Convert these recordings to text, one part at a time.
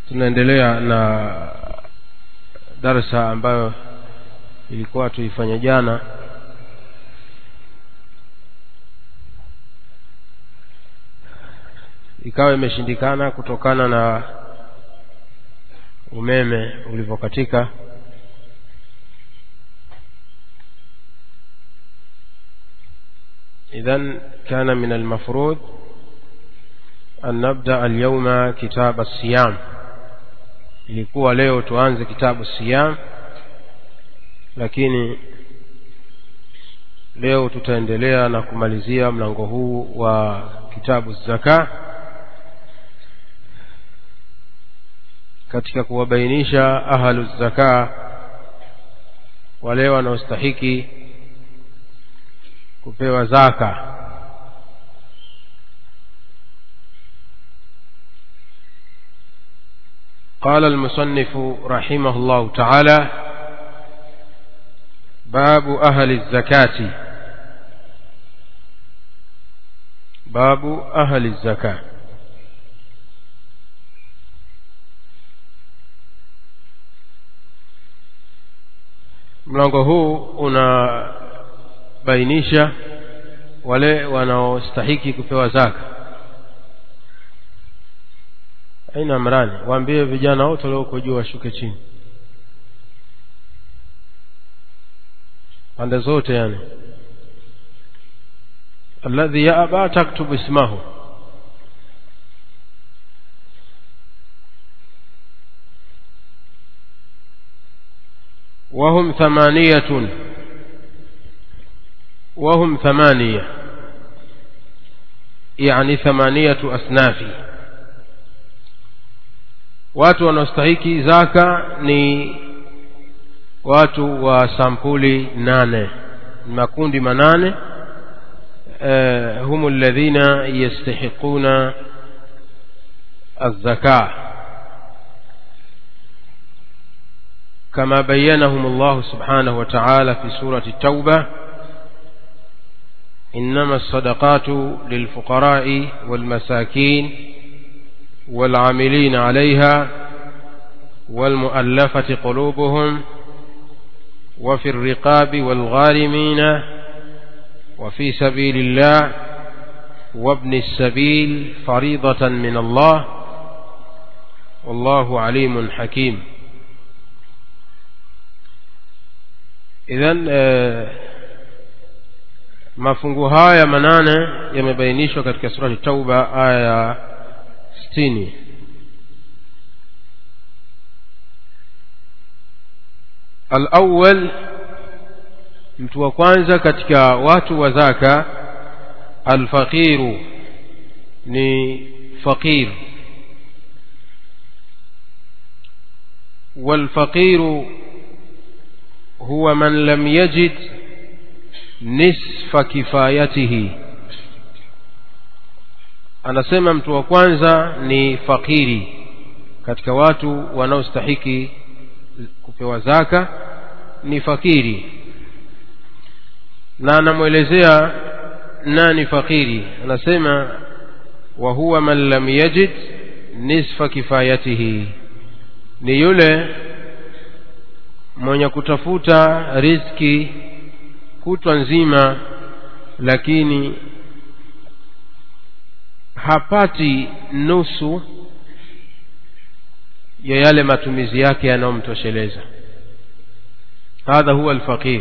tunaendelea na darsa ambayo ilikuwa tuifanya jana ikawa imeshindikana kutokana na umeme ulivyokatika إذن كان من المفروض أن نبدأ اليوم كتاب الصيام ilikuwa leo tuanze kitabu siyam lakini leo tutaendelea na kumalizia mlango huu wa kitabu zaka katika kuwabainisha ahlu zaka wale wanaostahiki kupewa zaka قال المصنف رحمه الله تعالى باب أهل الزكاة باب أهل الزكاة mlango huu unabainisha wale wanaostahiki kupewa zaka aina mrani waambie vijana wote walioko juu washuke chini pande zote yani alladhi yaba taktub ismahu وهم ثمانية وهم ثمانية يعني ثمانية أصناف watu wanaostahiki zaka ni watu wa sampuli nane makundi manane uh, hum alladhina yastahiquna الزكاة كما بينهم الله سبحانه وتعالى في سورة التوبة إنما الصدقات للفقراء والمساكين والعاملين عليها والمؤلفة قلوبهم وفي الرقاب والغارمين وفي سبيل الله وابن السبيل فريضة من الله والله عليم حكيم إذن mafungu haya manane yamebainishwa katika surati tauba aya ya sitini alawal mtu wa kwanza katika watu wa zaka alfaqiru ni faqir والفقير هو من لم يجد نصف كفايته anasema mtu wa kwanza ni fakiri katika watu wanaostahiki kupewa zaka ni fakiri na anamwelezea nani fakiri anasema wa huwa man lam yajid nisfa kifayatihi ni yule mwenye kutafuta riziki kutwa nzima lakini hapati nusu ya yale matumizi yake yanayomtosheleza hadha huwa alfaqir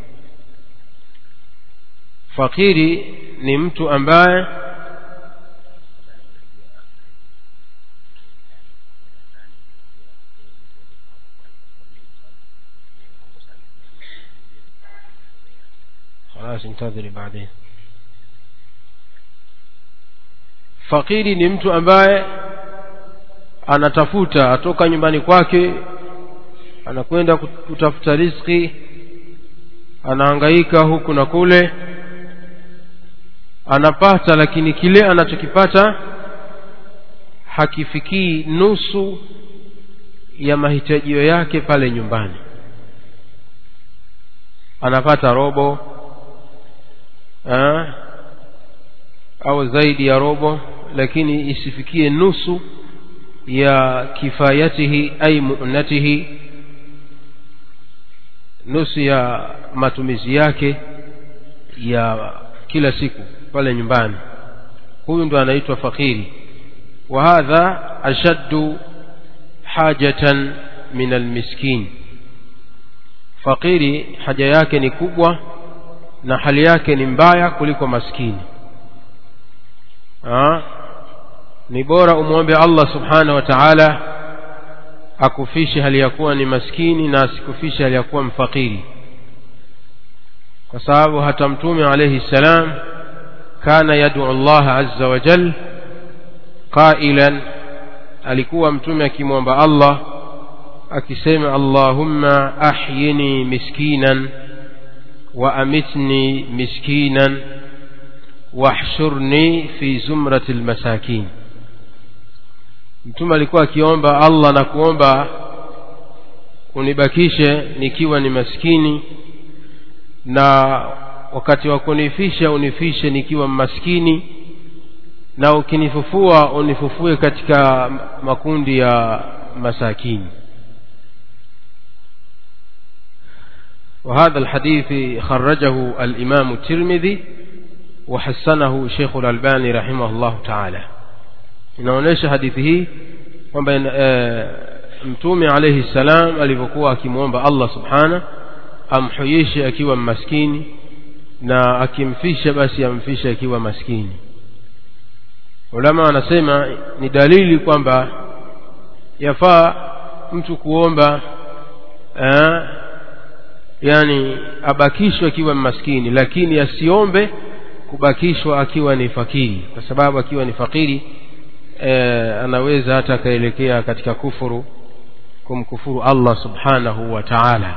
fakiri ni mtu ambaye خلاص انتظري بعدين fakiri ni mtu ambaye anatafuta atoka nyumbani kwake anakwenda kutafuta riziki anahangaika huku na kule anapata lakini kile anachokipata hakifikii nusu ya mahitajio yake pale nyumbani anapata robo eh, au zaidi ya robo lakini isifikie nusu ya kifayatihi ay mu'natihi nusu ya matumizi yake ya kila siku pale nyumbani huyu ndo anaitwa fakiri wa hadha ashaddu hajatan min almiskin fakiri haja yake ni kubwa na hali yake ni mbaya kuliko maskini ha? ni bora umwombe Allah subhanahu wa ta'ala akufishe hali ya kuwa ni maskini na asikufishe hali ya kuwa mfakiri kwa sababu hata mtume alayhi salam kana yad'u Allah azza wa jal qailan alikuwa mtume akimwomba Allah akisema Allahumma ahyini miskinan wa amitni miskinan wahshurni fi zumrati almasakin mtume alikuwa akiomba Allah na kuomba unibakishe nikiwa ni maskini na wakati wa kunifisha unifishe nikiwa maskini na ukinifufua unifufue katika makundi ya masakini وهذا الحديث خرجه الإمام الترمذي وحسنه شيخ الألباني رحمه الله تعالى inaonyesha hadithi hii kwamba e, mtume alayhi salam alivyokuwa akimwomba Allah subhana amhuishe akiwa maskini na akimfisha basi amfishe akiwa maskini ulama wanasema ni dalili kwamba yafaa mtu kuomba eh, yani abakishwe akiwa maskini lakini asiombe kubakishwa akiwa ni fakiri kwa sababu akiwa ni fakiri e, anaweza hata akaelekea katika kufuru kumkufuru Allah subhanahu wa ta'ala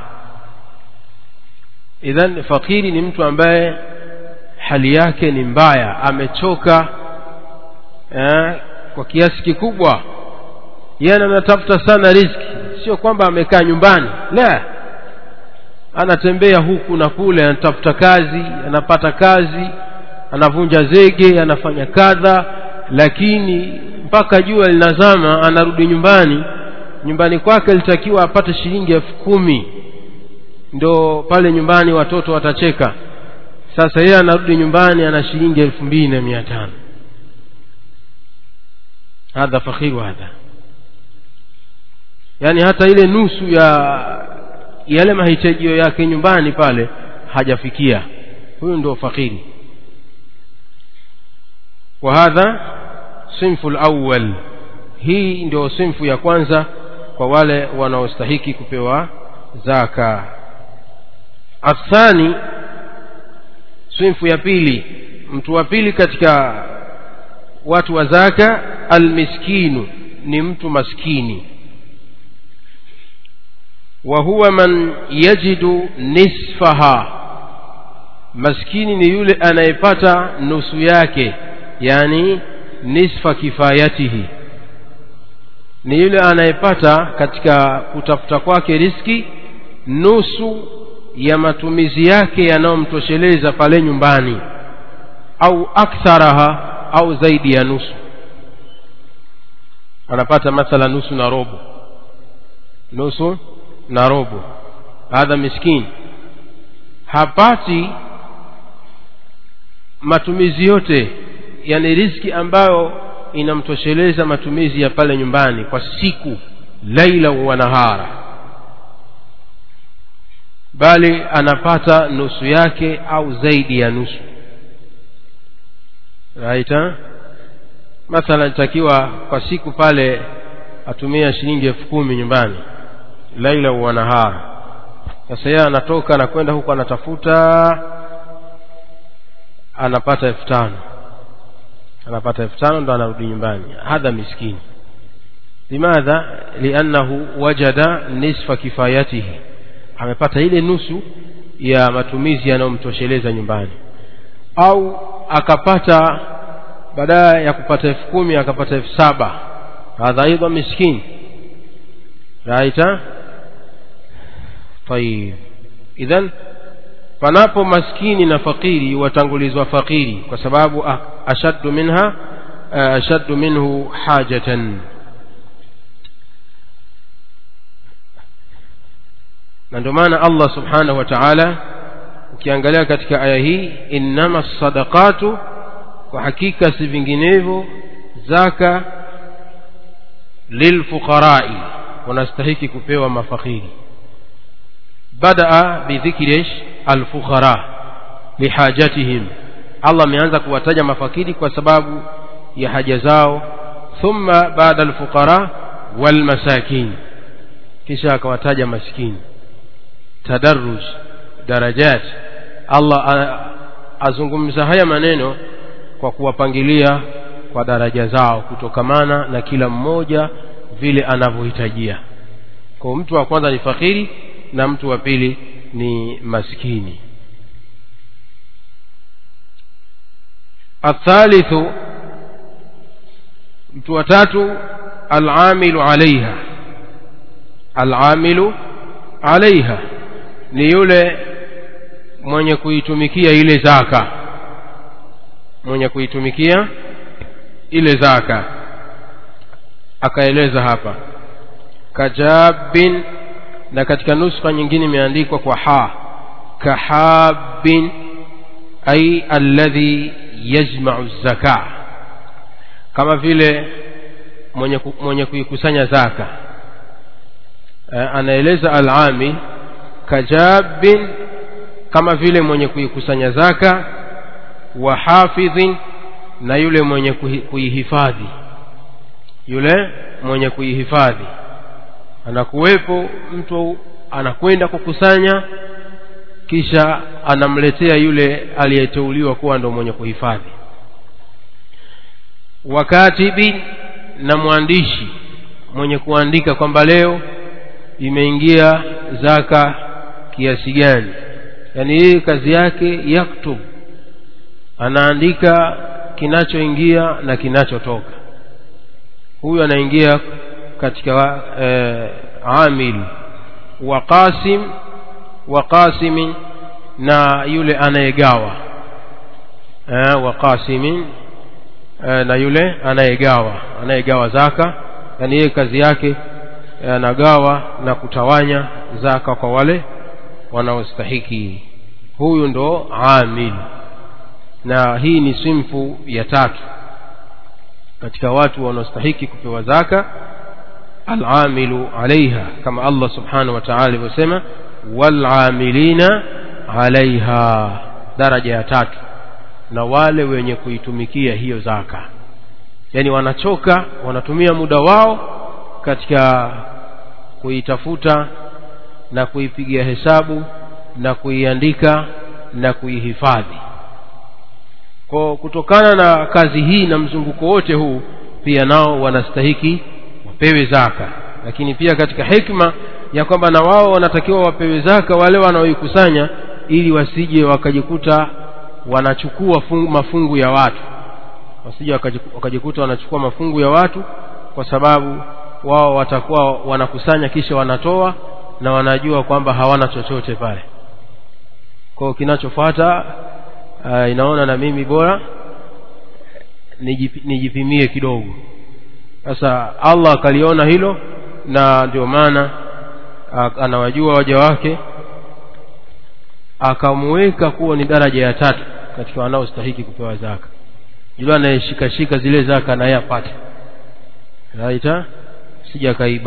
idhan fakiri ni mtu ambaye hali yake ni mbaya amechoka eh, kwa kiasi kikubwa yeye anatafuta sana riziki sio kwamba amekaa nyumbani la anatembea huku na kule anatafuta kazi anapata kazi anavunja zege anafanya kadha lakini mpaka jua linazama anarudi nyumbani nyumbani kwake litakiwa apate shilingi elfu kumi ndo pale nyumbani watoto watacheka sasa yeye anarudi nyumbani ana shilingi elfu mbili na mia tano hadha fakhiru hadha yaani hata ile nusu ya yale mahitajio yake nyumbani pale hajafikia huyu ndio fakiri وهذا صنف الأول hii ndio sinfu ya kwanza kwa wale wanaostahiki kupewa zaka athani sinfu ya pili mtu wa pili katika watu wa zaka almiskinu ni mtu maskini wa huwa man yajidu nisfaha maskini ni yule anayepata nusu yake yani nisfa kifayatihi ni yule anayepata katika kutafuta kwake riski nusu ya matumizi yake yanayomtosheleza pale nyumbani au aktharaha au zaidi ya nusu anapata mathala nusu na robo nusu na robo hadha miskini hapati matumizi yote yani riski ambayo inamtosheleza matumizi ya pale nyumbani kwa siku laila wa nahara bali anapata nusu yake au zaidi ya nusu raita mathalan takiwa kwa siku pale atumia shilingi elfu kumi nyumbani laila wa nahara sasa yeye anatoka na kwenda huko anatafuta anapata elfu tano anapata elfu tano ndo anarudi nyumbani hadha miskini limadha liannahu wajada nisfa kifayatihi amepata ile nusu ya matumizi yanayomtosheleza nyumbani au akapata baada ya kupata elfu kumi akapata elfu saba hadha aidha miskini raita tayib idhan panapo maskini na fakiri watangulizwa fakiri kwa sababu ashaddu minha ashaddu minhu hajatan na ndio maana allah subhanahu wa taala ukiangalia katika aya hii innama sadaqatu kwa hakika si vinginevyo zaka lilfuqarai wanastahiki kupewa mafakiri badaa bidhikri alfuqara lihajatihim allah ameanza kuwataja mafakiri kwa sababu ya haja zao thumma baada alfuqara walmasakin kisha akawataja maskini tadarruj darajat allah azungumza haya maneno kwa kuwapangilia kwa daraja zao kutokamana na kila mmoja vile anavyohitajia kwa mtu wa kwanza ni fakiri na mtu wa pili ni maskini athalithu mtu wa tatu alamilu alaiha alamilu alaiha ni yule mwenye kuitumikia ile zaka mwenye kuitumikia ile zaka akaeleza hapa kajabin na katika nuskha nyingine imeandikwa kwa ha kahabin ay alladhi yajma'u zaka kama vile mwenye, ku, mwenye kuikusanya zaka e, anaeleza alami kajabin kama vile mwenye kuikusanya zaka wa hafidhin na yule mwenye kuihifadhi yule mwenye kuihifadhi anakuwepo mtu anakwenda kukusanya kisha anamletea yule aliyeteuliwa kuwa ndo mwenye kuhifadhi wakatibi na mwandishi mwenye kuandika kwamba leo imeingia zaka kiasi gani yaani yeye kazi yake yaktub anaandika kinachoingia na kinachotoka huyu anaingia katika eh, amil wa qasim wa qasimin na yule anayegawa eh, wa qasimin eh, na yule anayegawa anayegawa zaka yani yeye kazi yake anagawa na kutawanya zaka kwa wale wanaostahiki huyu ndo amil na hii ni simfu ya tatu katika watu wanaostahiki kupewa zaka alamilu alaiha kama allah subhanahu wa taala alivyosema walamilina alaiha daraja ya tatu na wale wenye kuitumikia hiyo zaka yaani wanachoka wanatumia muda wao katika kuitafuta na kuipigia hesabu na kuiandika na kuihifadhi kwa kutokana na kazi hii na mzunguko wote huu pia nao wanastahiki wapewe zaka lakini pia katika hikma ya kwamba na wao wanatakiwa wapewe zaka wale wanaoikusanya ili wasije wakajikuta wanachukua fungu, mafungu ya watu wasije wakajikuta wanachukua mafungu ya watu kwa sababu wao watakuwa wanakusanya kisha wanatoa na wanajua kwamba hawana chochote pale kwao kinachofuata uh, inaona na mimi bora nijip, nijipimie kidogo sasa allah akaliona hilo na ndio maana anawajua waja wake akamuweka kuwa ni daraja ya tatu katika wanaostahiki kupewa zaka yule anayeshikashika zile zaka naye apate raita sija kaiba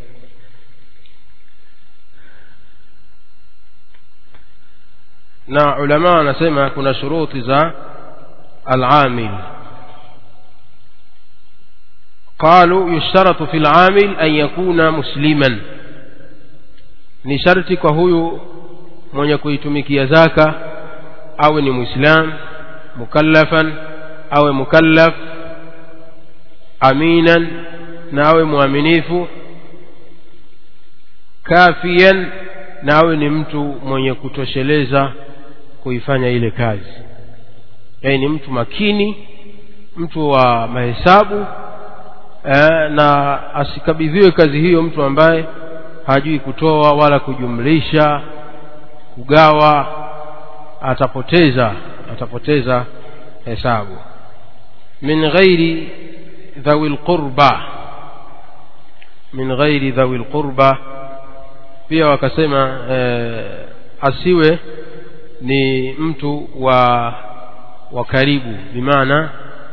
na ulama wanasema kuna shuruti za al-amil قالوا يشترط في العامل أن يكون مسلما ni sharti kwa huyu mwenye kuitumikia zaka awe ni muislam mukallafan awe mukallaf aminan na awe mwaminifu kafian na awe ni mtu mwenye kutosheleza kuifanya ile kazi yaani ni mtu makini mtu wa mahesabu eh, na asikabidhiwe kazi hiyo mtu ambaye hajui kutoa wala kujumlisha kugawa atapoteza atapoteza hesabu min ghairi dhawi lqurba min ghairi dhawi lqurba pia wakasema eh, asiwe ni mtu wa wa karibu bimaana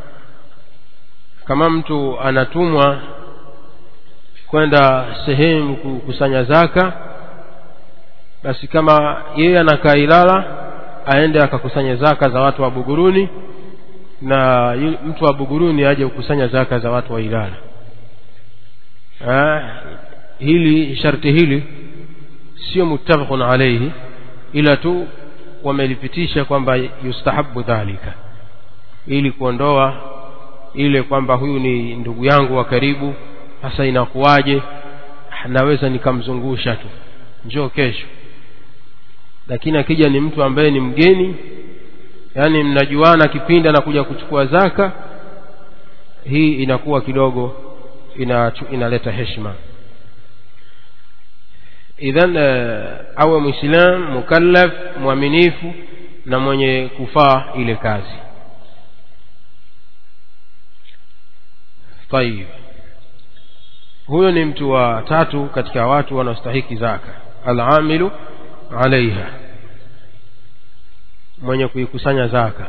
kama mtu anatumwa kwenda sehemu kukusanya zaka basi kama yeye anakaa Ilala aende akakusanya zaka za watu wa Buguruni na yu- mtu wa Buguruni aje kukusanya zaka za watu wa Ilala ah, hili sharti hili sio muttafaqun alayhi ila tu wamelipitisha kwamba yustahabu dhalika ili kuondoa ile kwamba huyu ni ndugu yangu wa karibu sasa inakuwaje naweza nikamzungusha tu njoo kesho lakini akija ni mtu ambaye ni mgeni yaani mnajuana kipindi anakuja kuchukua zaka hii inakuwa kidogo ina, inaleta heshima idhan uh, awe mwislam mukallaf mwaminifu na mwenye kufaa ile kazi tayib huyo ni mtu wa tatu katika watu wanaostahiki zaka alamilu alaiha mwenye kuikusanya zaka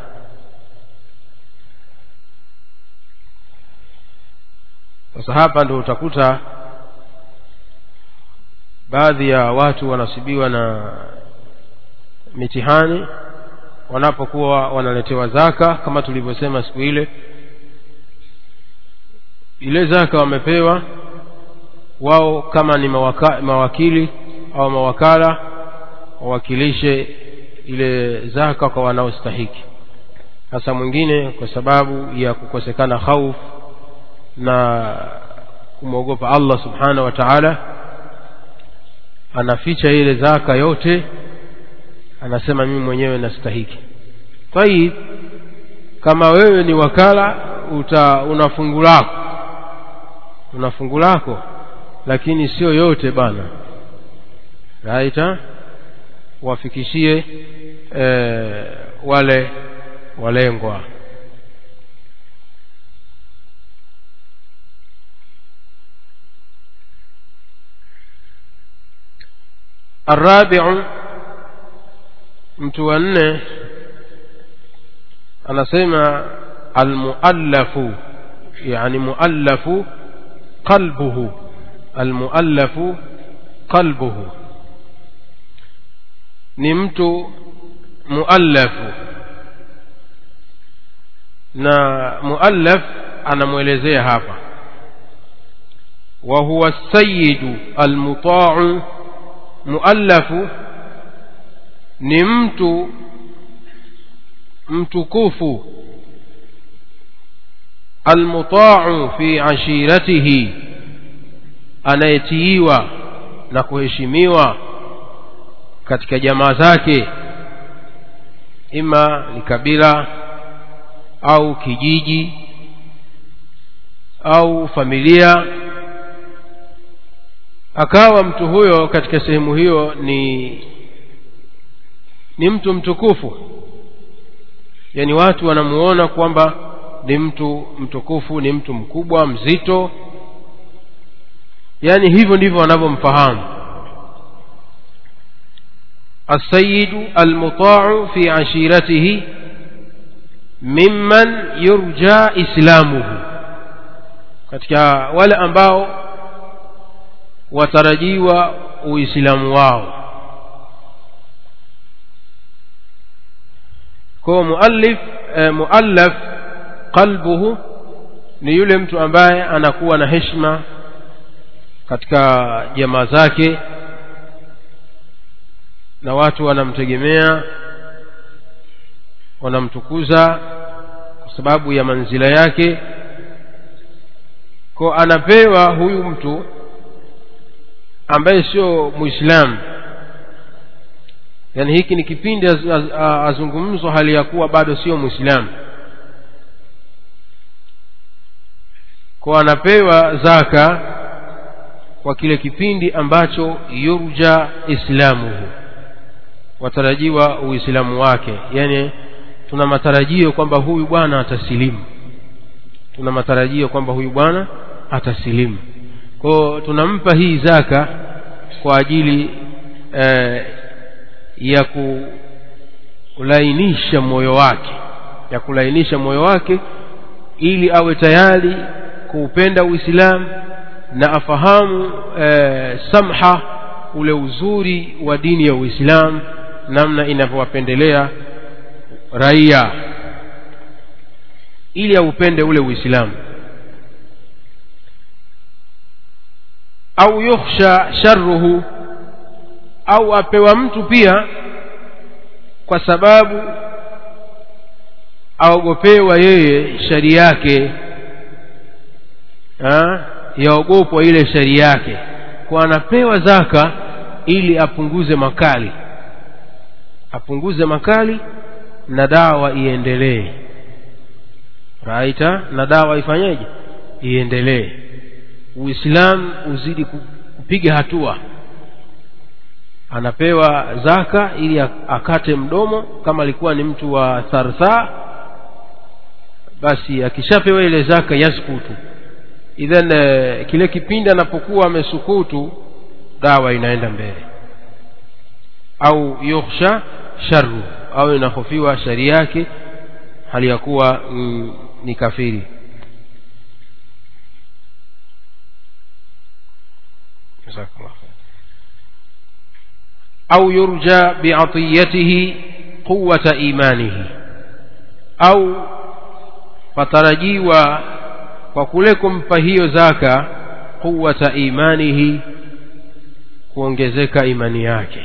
sasa hapa ndo utakuta baadhi ya watu wanasibiwa na mitihani wanapokuwa wanaletewa zaka kama tulivyosema siku ile ile zaka wamepewa wao kama ni mawaka, mawakili au mawakala wawakilishe ile zaka kwa wanaostahiki hasa mwingine kwa sababu ya kukosekana khauf na kumwogopa Allah subhanahu wa ta'ala anaficha ile zaka yote anasema mimi mwenyewe nastahiki tayib kama wewe ni wakala uta una fungu lako una fungu lako lakini sio yote bana raita wafikishie e, wale walengwa الرابع mtu wa nne anasema almuallafu yani muallafu qalbuhu almuallafu qalbuhu ni mtu muallafu na muallaf anamwelezea hapa wa huwa sayidu almuta'u muallafu ni mtu mtukufu almuta'u fi ashiratihi anayetiiwa na kuheshimiwa katika jamaa zake ima ni kabila au kijiji au familia akawa mtu huyo katika sehemu hiyo ni ni mtu mtukufu yani watu wanamuona kwamba ni mtu mtukufu ni mtu mkubwa mzito yani hivyo ndivyo wanavyomfahamu السيد المطاع في عشيرته ممن يرجى إسلامه katika wale ambao watarajiwa uislamu wao kwa muallif eh, muallaf qalbuhu ni yule mtu ambaye anakuwa na heshima katika jamaa zake na watu wanamtegemea wanamtukuza kwa sababu ya manzila yake kwa anapewa huyu mtu ambaye sio muislamu yani hiki ni kipindi az, az, azungumzwa hali ya kuwa bado sio muislamu kwa anapewa zaka kwa kile kipindi ambacho yurja islamuhu watarajiwa uislamu wake yani tuna matarajio kwamba huyu bwana atasilimu tuna matarajio kwamba huyu bwana atasilimu kwao tunampa hii zaka kwa ajili eh, ya kulainisha moyo wake ya kulainisha moyo wake ili awe tayari kuupenda uislamu na afahamu eh, samha ule uzuri wa dini ya uislamu namna inavyowapendelea raia ili aupende ule uislamu au yukhsha sharruhu au apewa mtu pia kwa sababu aogopewa yeye shari yake ha? yaogopwa ile shari yake kwa anapewa zaka ili apunguze makali apunguze makali na dawa iendelee raita na dawa ifanyeje iendelee uislamu uzidi kupiga hatua anapewa zaka ili akate mdomo kama alikuwa ni mtu wa thartha basi akishapewa ile zaka yaskutu idhan kile kipindi anapokuwa amesukutu dawa inaenda mbele au yukhsha sharru au inahofiwa shari yake hali ya kuwa mm, ni kafiri au yurja biatiyatihi quwata imanihi au patarajiwa kwa kule kumpa hiyo zaka quwata imanihi kuongezeka imani yake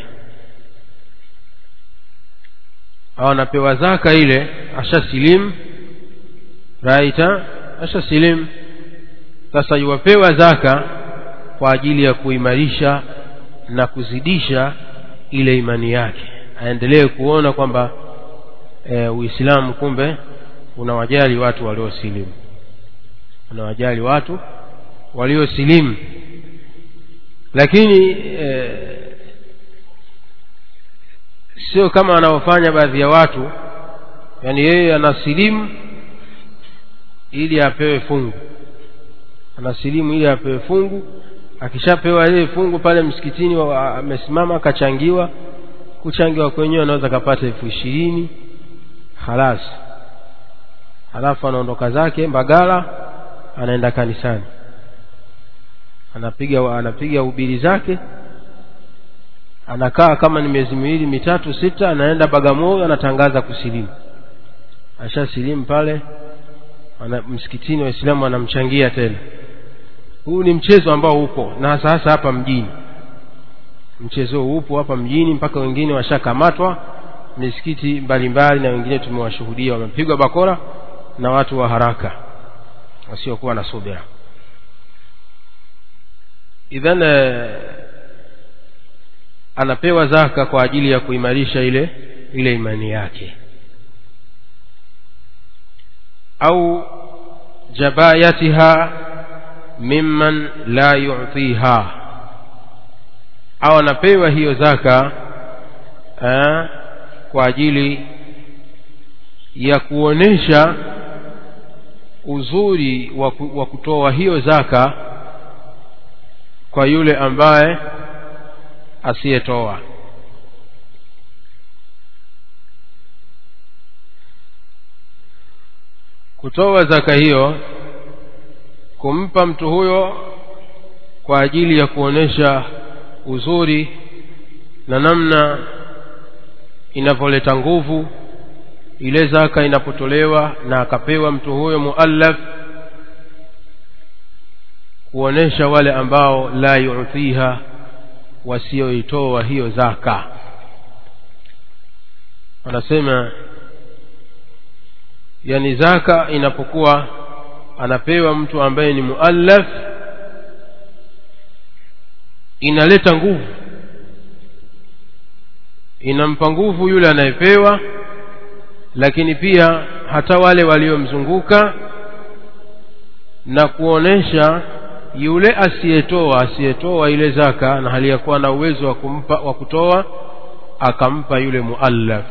au anapewa zaka ile ashasilimu raita ashasilimu sasa yuwapewa zaka kwa ajili ya kuimarisha na kuzidisha ile imani yake aendelee kuona kwamba e, uislamu kumbe unawajali watu waliosilimu unawajali watu waliosilimu lakini e, sio kama wanaofanya baadhi ya watu yaani yeye anasilimu ili apewe fungu anasilimu ili apewe fungu akishapewa ile fungu pale msikitini amesimama akachangiwa kuchangiwa kwenyewe anaweza kapata elfu ishirini halas halafu anaondoka zake mbagala anaenda kanisani anapiga anapiga ubiri zake anakaa kama ni miezi miwili mitatu sita anaenda bagamoyo anatangaza kusilimu ashasilimu pale ana, msikitini waislamu wanamchangia tena huu ni mchezo ambao upo na sasa hapa mjini mchezo huu upo hapa mjini mpaka wengine washakamatwa misikiti mbalimbali na wengine tumewashuhudia wamepigwa bakora na watu wa haraka wasiokuwa na subira idhan anapewa zaka kwa ajili ya kuimarisha ile ile imani yake au jabayatiha mimman la yu'tiha au anapewa hiyo zaka eh, kwa ajili ya kuonesha uzuri wa kutoa hiyo zaka kwa yule ambaye asiyetoa kutoa zaka hiyo kumpa mtu huyo kwa ajili ya kuonesha uzuri na namna inavyoleta nguvu ile zaka inapotolewa na akapewa mtu huyo muallaf kuonesha wale ambao la yu'tiha wasioitoa hiyo zaka wanasema yani zaka inapokuwa anapewa mtu ambaye ni muallaf inaleta nguvu inampa nguvu yule anayepewa lakini pia hata wale waliomzunguka na kuonesha yule asiyetoa asiyetoa ile zaka na hali ya kuwa na uwezo wa kumpa wa kutoa akampa yule muallaf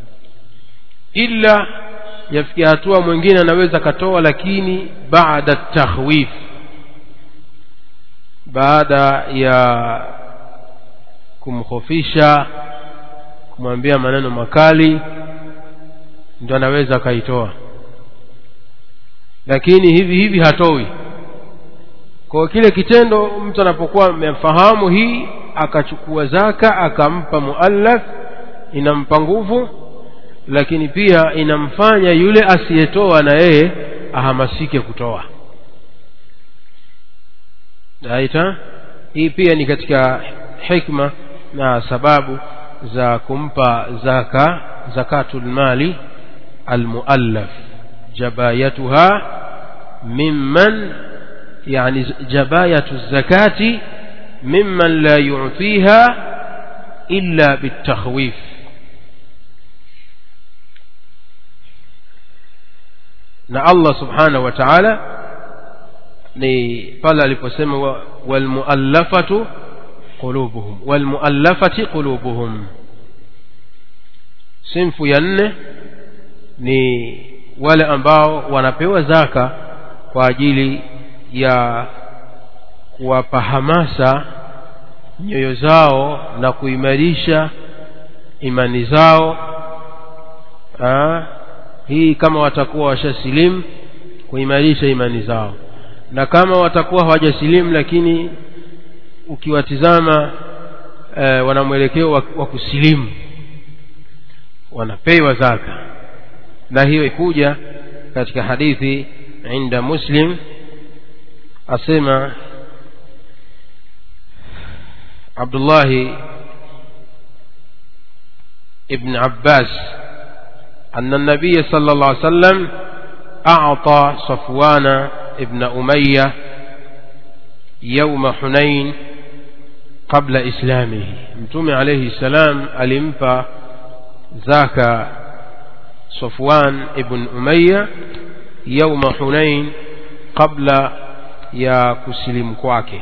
ila yafikia hatua mwingine anaweza katoa lakini baada tahwif baada ya kumhofisha kumwambia maneno makali ndio anaweza akaitoa lakini hivi hivi hatoi kwa kile kitendo mtu anapokuwa amefahamu hii akachukua zaka akampa muallaf inampa nguvu lakini pia inamfanya yule asiyetoa na yeye ahamasike kutoa aita hii pia ni katika hikma na sababu za kumpa zaka zakatul mali almuallaf jabayatuha mimman yani jabayatu zakati mimman la yu'tiha illa bitakhwif na Allah subhanahu wa ta'ala ni pale aliposema walmuallafatu qulubuhum walmuallafati qulubuhum sinfu ya nne ni wale ambao wanapewa zaka kwa ajili ya kuwapa hamasa nyoyo zao na kuimarisha imani zao Aa, hii kama watakuwa washasilimu kuimarisha imani zao na kama watakuwa hawajasilimu lakini ukiwatizama e, wana mwelekeo wa, wa kusilimu wanapewa zaka na hiyo ikuja katika hadithi inda muslim asema abdullahi ibn abbas أن النبي صلى الله عليه وسلم أعطى صفوان ابن أمية يوم حنين قبل إسلامه متوم عليه السلام ألمفى ذاك صفوان ابن أمية يوم حنين قبل يا كسلم كواكه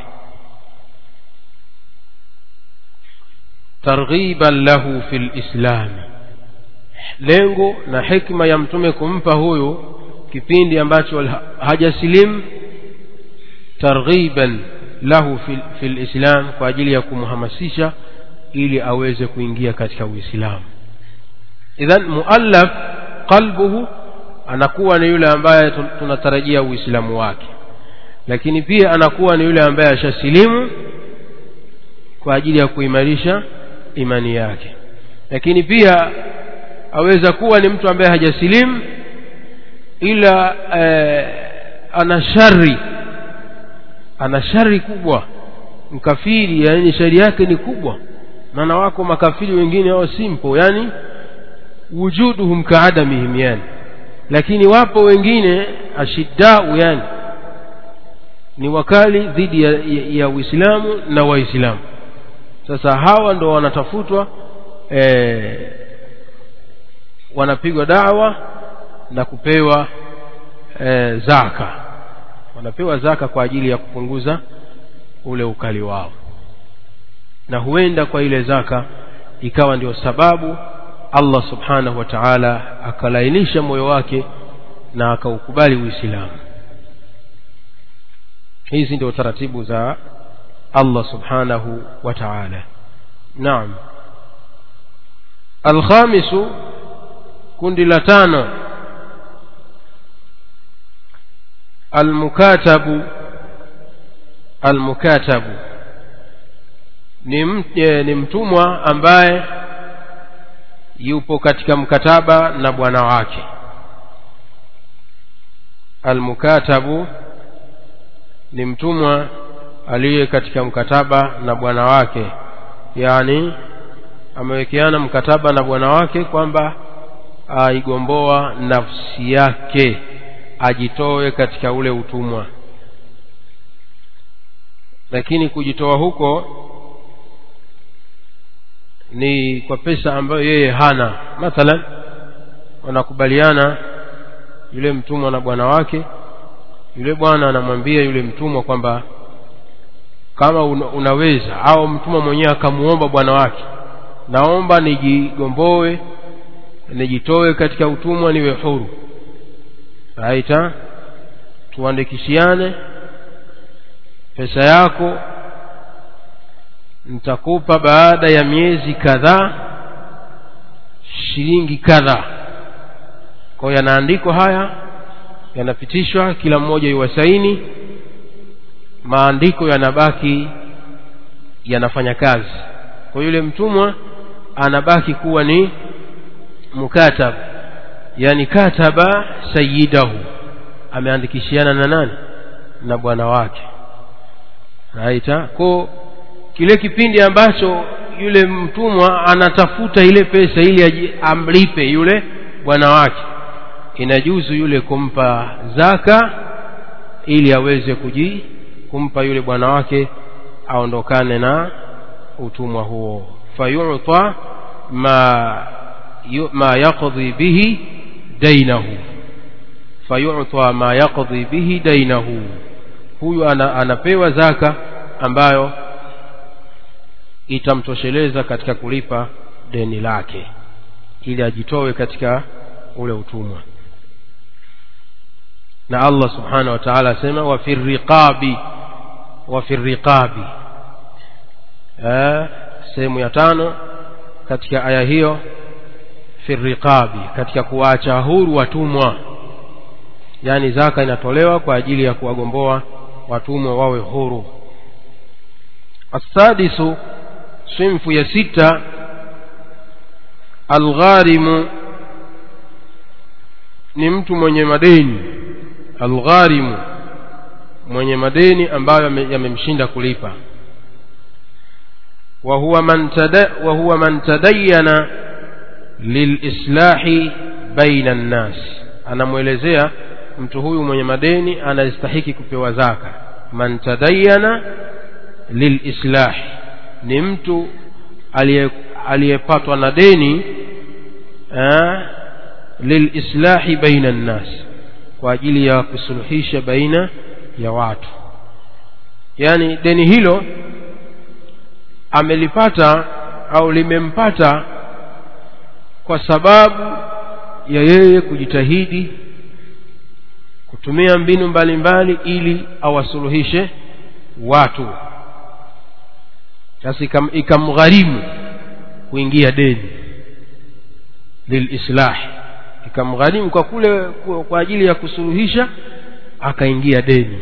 ترغيبا له في الإسلام lengo na hikma ya mtume kumpa huyu kipindi ambacho hajasilimu targhiban lahu fil, fil islam kwa ajili ya kumhamasisha ili aweze kuingia katika uislamu idhan muallaf qalbuhu anakuwa ni yule ambaye tunatarajia uislamu wake lakini pia anakuwa ni yule ambaye ashasilimu kwa ajili ya kuimarisha imani yake lakini pia aweza kuwa ni mtu ambaye hajasilimu ila eh, ana shari ana shari kubwa mkafiri yani shari yake ni kubwa maana wako makafiri wengine wao simple yani wujuduhum kaadamihim yani lakini wapo wengine ashiddau yani ni wakali dhidi ya, ya, ya uislamu na waislamu sasa hawa ndo wanatafutwa eh, wanapigwa dawa na kupewa e, zaka wanapewa zaka kwa ajili ya kupunguza ule ukali wao na huenda kwa ile zaka ikawa ndio sababu Allah subhanahu wa ta'ala akalainisha moyo wake na akaukubali Uislamu hizi ndio taratibu za Allah subhanahu wa ta'ala naam alkhamisu kundi la tano almukatabu almukatabu ni, e, ni mtumwa ambaye yupo katika mkataba na bwana wake almukatabu ni mtumwa aliye katika mkataba na bwana wake yani amewekeana mkataba na bwana wake kwamba aigomboa nafsi yake ajitoe katika ule utumwa lakini kujitoa huko ni kwa pesa ambayo yeye hana mathalan wanakubaliana yule mtumwa na bwana wake yule bwana anamwambia yule mtumwa kwamba kama una, unaweza au mtumwa mwenyewe akamuomba bwana wake naomba nijigomboe nijitoe katika utumwa niwe huru aita tuandikishiane pesa yako nitakupa baada ya miezi kadhaa shilingi kadhaa kwa hiyo yanaandikwa haya yanapitishwa kila mmoja iwasaini maandiko yanabaki yanafanya kazi kwa yule mtumwa anabaki kuwa ni mukatab yani kataba sayidahu ameandikishiana na nani na bwana wake raita ko kile kipindi ambacho yule mtumwa anatafuta ile pesa ili amlipe yule bwana wake inajuzu yule kumpa zaka ili aweze kuji kumpa yule bwana wake aondokane na utumwa huo fayuta ma yu, ma yaqdi bihi dainahu fayuta ma yaqdi bihi dainahu huyu ana, anapewa zaka ambayo itamtosheleza katika kulipa deni lake ili ajitowe katika ule utumwa na Allah subhanahu wa ta'ala asema wa fi riqabi wa fi riqabi eh sehemu ya tano katika aya hiyo fi riqabi katika kuacha huru watumwa yani zaka inatolewa kwa ajili ya kuwagomboa watumwa wawe huru asadisu sinfu ya sita algharimu ni mtu mwenye madeni algharimu mwenye madeni ambayo yamemshinda kulipa wa huwa man tada wa huwa man tadayyana lilislahi baina nnas anamwelezea mtu huyu mwenye madeni anastahiki kupewa zaka man tadayyana lilislahi ni mtu aliyepatwa na deni lilislahi baina nnas kwa ajili ya kusuluhisha baina ya watu yani deni hilo amelipata au limempata kwa sababu ya yeye kujitahidi kutumia mbinu mbalimbali mbali ili awasuluhishe watu sasa ikamgharimu kuingia deni lilislah ikamgharimu kwa kule kwa ajili ya kusuluhisha akaingia deni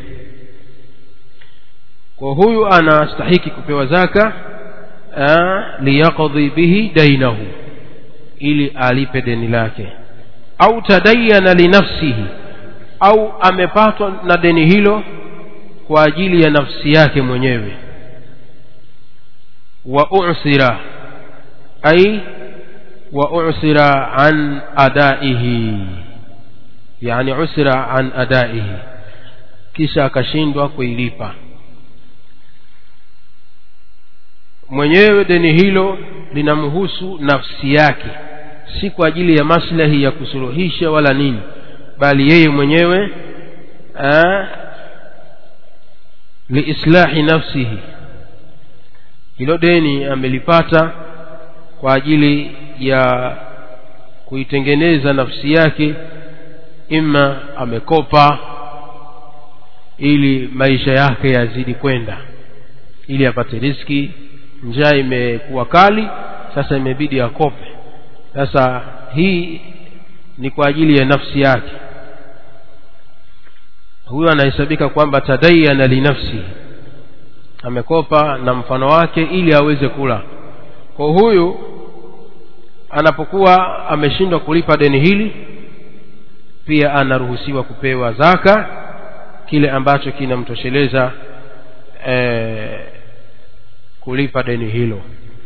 kwa huyu anastahiki kupewa zaka liyaqdi bihi dainahu ili alipe deni lake au tadayana linafsihi au amepatwa na deni hilo kwa ajili ya nafsi yake mwenyewe wa usira ay wa usira an adaihi yani usira an adaihi kisha akashindwa kuilipa mwenyewe deni hilo linamhusu nafsi yake si kwa ajili ya maslahi ya kusuluhisha wala nini bali yeye mwenyewe liislahi nafsihi hilo deni amelipata kwa ajili ya kuitengeneza nafsi yake ima amekopa ili maisha yake yazidi kwenda ili apate riski njaa imekuwa kali sasa imebidi akope sasa hii ni kwa ajili ya nafsi yake huyo anahesabika kwamba tadayana linafsi amekopa na mfano wake ili aweze kula kwa huyu anapokuwa ameshindwa kulipa deni hili pia anaruhusiwa kupewa zaka kile ambacho kinamtosheleza e, kulipa deni hilo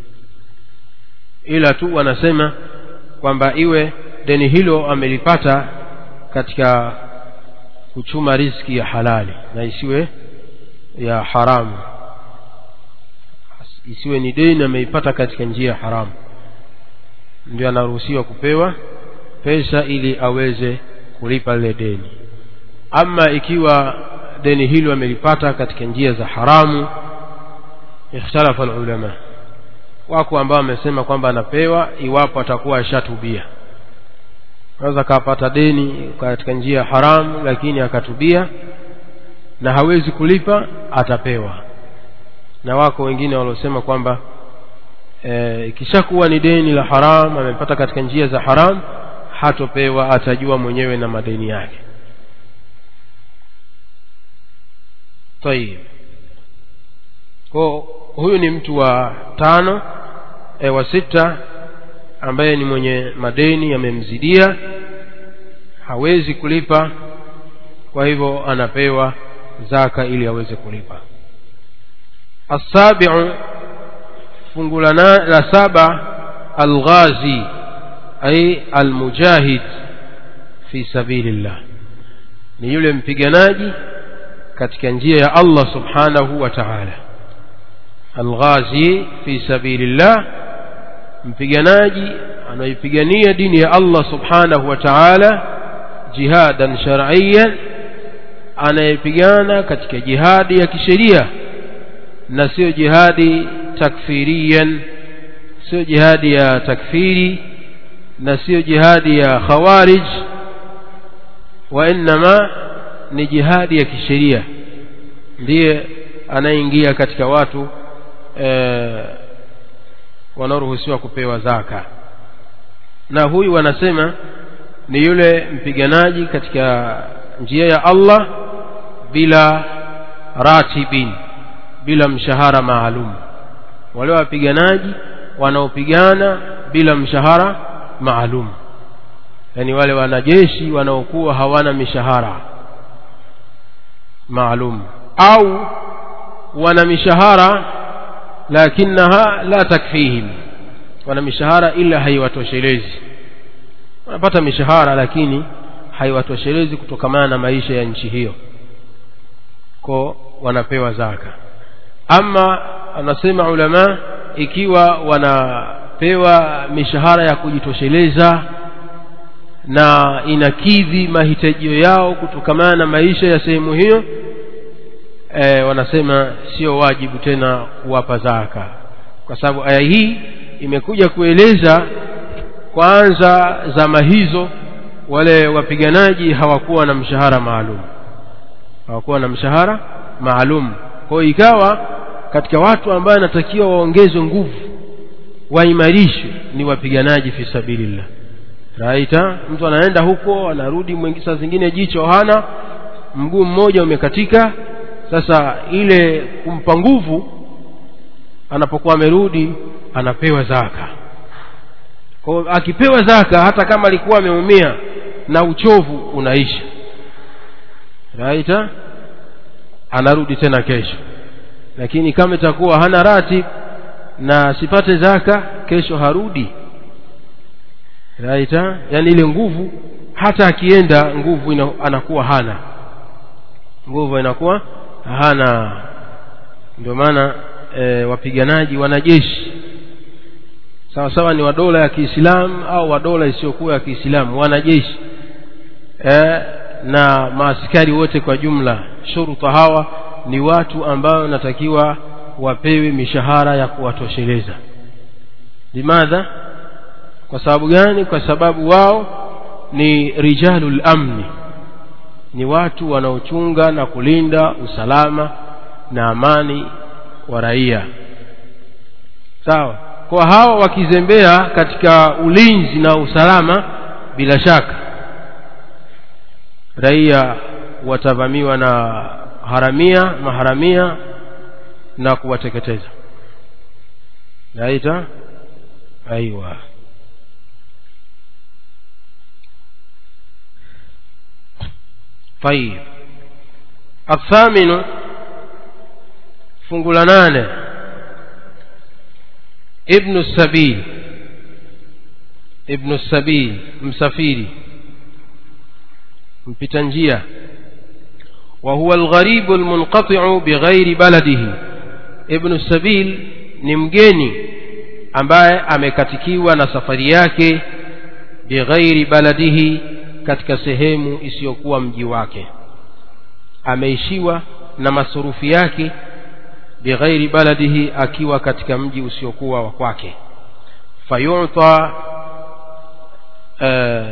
ila tu wanasema kwamba iwe deni hilo amelipata katika kuchuma riski ya halali na isiwe ya haramu isiwe ni deni ameipata katika njia haramu ndio anaruhusiwa kupewa pesa ili aweze kulipa lile deni ama ikiwa deni hilo amelipata katika njia za haramu ikhtalafa ulama wako ambao wamesema kwamba anapewa iwapo atakuwa ashatubia naweza akapata deni katika njia haramu lakini akatubia na hawezi kulipa atapewa na wako wengine waliosema kwamba ikishakuwa e, ni deni la haram amepata katika njia za haram hatopewa atajua mwenyewe na madeni yake tayib kwa huyu ni mtu wa tano e, wa sita ambaye ni mwenye madeni yamemzidia hawezi kulipa kwa hivyo anapewa zaka ili aweze kulipa asabiu fungu la saba alghazi ay almujahid fi sabilillah ni yule mpiganaji katika njia ya Allah subhanahu wa ta'ala alghazi fi sabilillah mpiganaji anaipigania dini ya Allah subhanahu wa ta'ala jihadan shar'iyyan anayepigana katika jihadi ya kisheria na sio jihadi takfiriyan sio jihadi ya takfiri na sio jihadi ya khawarij wa innama ni jihadi ya kisheria ndiye anaingia katika watu e, wanaoruhusiwa kupewa zaka na huyu wanasema ni yule mpiganaji katika njia ya Allah bila ratibin bila mshahara maalum wale wapiganaji wanaopigana bila mshahara maalum yani wale wanajeshi wanaokuwa hawana mishahara maalum au wana mishahara lakinaha la takfihim wana mishahara ila haiwatoshelezi wanapata mishahara lakini haiwatoshelezi kutokamana na maisha ya nchi hiyo ko wanapewa zaka ama anasema ulama ikiwa wanapewa mishahara ya kujitosheleza na inakidhi mahitajio yao kutokamana na maisha ya sehemu hiyo e, wanasema sio wajibu tena kuwapa zaka kwa sababu aya hii imekuja kueleza kwanza zama hizo wale wapiganaji hawakuwa na mshahara maalum hawakuwa na mshahara maalum kwa hiyo ikawa katika watu ambao anatakiwa waongezwe nguvu waimarishwe ni wapiganaji fi sabilillah raita mtu anaenda huko anarudi mwingi saa zingine jicho hana mguu mmoja umekatika sasa ile kumpa nguvu anapokuwa amerudi anapewa zaka kwa akipewa zaka hata kama alikuwa ameumia na uchovu unaisha raita anarudi tena kesho lakini kama itakuwa hana ratib na sipate zaka kesho harudi raita yani ile nguvu hata akienda nguvu ina, anakuwa hana nguvu inakuwa hana ndio maana e, wapiganaji wanajeshi sawa sawa ni wa dola ya Kiislamu au wa dola isiyokuwa ya Kiislamu wanajeshi e, na maaskari wote kwa jumla shuruta hawa ni watu ambao natakiwa wapewe mishahara ya kuwatosheleza limadha kwa sababu gani kwa sababu wao ni rijalul amni ni watu wanaochunga na kulinda usalama na amani wa raia sawa kwa hawa wakizembea katika ulinzi na usalama bila shaka raia watavamiwa na haramia maharamia na kuwateketeza naita aiwa طيب الثامن fungu la nane ibnu sabil ibnu sabil msafiri mpita njia وهو الغريب المنقطع بغير بلده ابن السبيل ni mgeni ambaye amekatikiwa na safari yake bighairi baladihi katika sehemu isiyokuwa mji wake ameishiwa na masurufu yake bighairi baladihi akiwa katika mji usiokuwa wa kwake fayuta uh,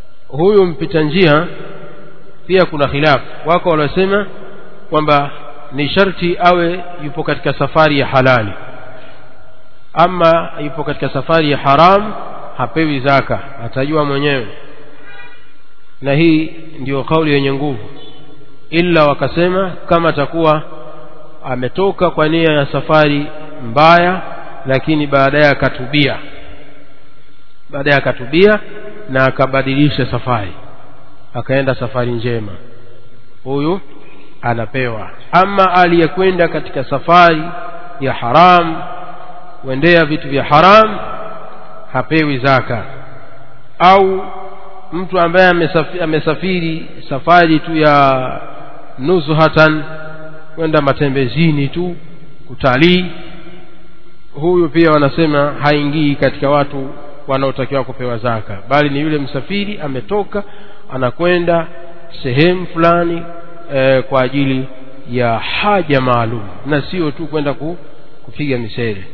huyu mpita njia pia kuna khilafu wako waliosema kwamba ni sharti awe yupo katika safari ya halali ama yupo katika safari ya haram hapewi zaka atajua mwenyewe na hii ndiyo kauli yenye nguvu ila wakasema kama atakuwa ametoka kwa nia ya safari mbaya lakini baadaye akatubia baadaye akatubia na akabadilisha safari akaenda safari njema huyu anapewa ama aliyekwenda katika safari ya haram kuendea vitu vya haram hapewi zaka au mtu ambaye amesafiri, amesafiri safari tu ya nuzhatan kwenda matembezini tu kutalii huyu pia wanasema haingii katika watu wanaotakiwa kupewa zaka bali ni yule msafiri ametoka anakwenda sehemu fulani e, kwa ajili ya haja maalum na sio tu kwenda ku, kupiga misele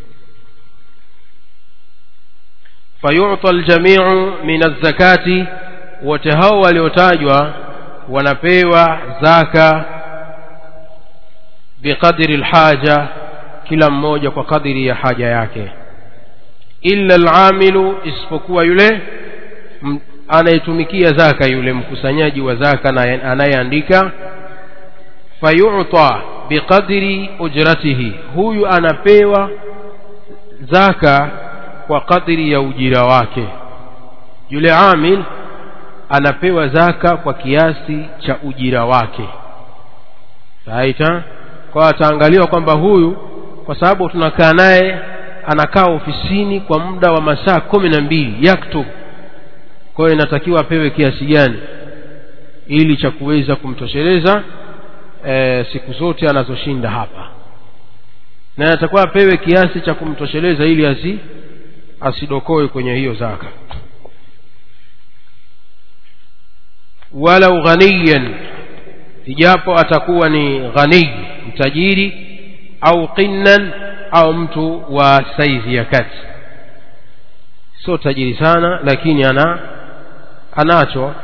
fayuta aljamiu min azzakati wote hao waliotajwa wanapewa zaka biqadri alhaja kila mmoja kwa kadiri ya haja yake illa alamilu isipokuwa yule anayetumikia zaka yule mkusanyaji wa zaka na anayeandika fayuta biqadri ujratihi huyu anapewa zaka kwa kadri ya ujira wake yule amil anapewa zaka kwa kiasi cha ujira wake saita kwa ataangaliwa kwamba huyu kwa sababu tunakaa naye anakaa ofisini kwa muda wa masaa kumi na mbili yaktub kwa hiyo inatakiwa apewe kiasi gani ili cha kuweza kumtosheleza e, siku zote anazoshinda hapa na atakuwa apewe kiasi cha kumtosheleza ili asi asidokoe kwenye hiyo zaka walau ghaniyan ijapo atakuwa ni ghaniy mtajiri au qinnan au mtu wa saizi ya kati sio tajiri sana lakini ana anacho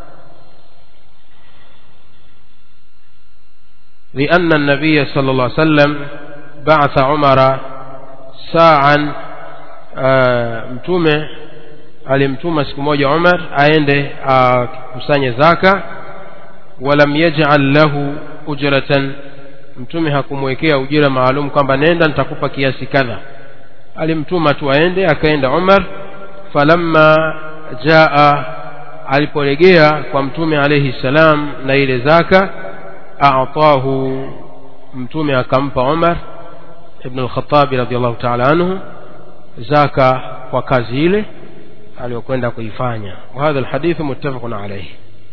لأن النبي صلى الله عليه وسلم بعث عمر ساعا mtume alimtuma siku moja Umar aende akusanye zaka walam yaj'al lahu ujratan mtume hakumwekea ujira maalum kwamba nenda nitakupa kiasi kadha alimtuma tu aende akaenda Umar falamma jaa aliporegea kwa mtume alayhi salam na ile zaka a'tahu mtume akampa Umar ibn al-Khattab radiyallahu ta'ala anhu zaka kwa kazi ile aliyokwenda kuifanya wa hadha alhadith muttafaqun alayhi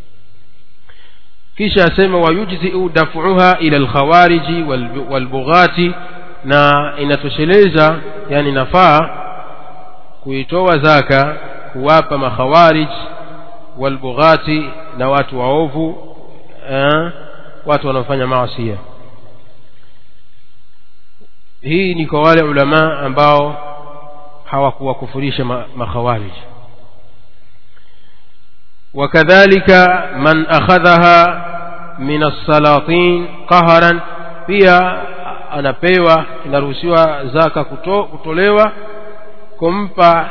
kisha asema wayujzi'u daf'uha ila alkhawariji walbughati na inatosheleza yani nafaa kuitoa zaka kuwapa makhawarij walbughati na watu waovu eh, watu wanaofanya maasi hii ni kwa wale ulama ambao hawakuwakufurisha makhawarij wakadhalika man akhadhaha min as-salatin qaharan pia anapewa inaruhusiwa zaka kuto, kutolewa kumpa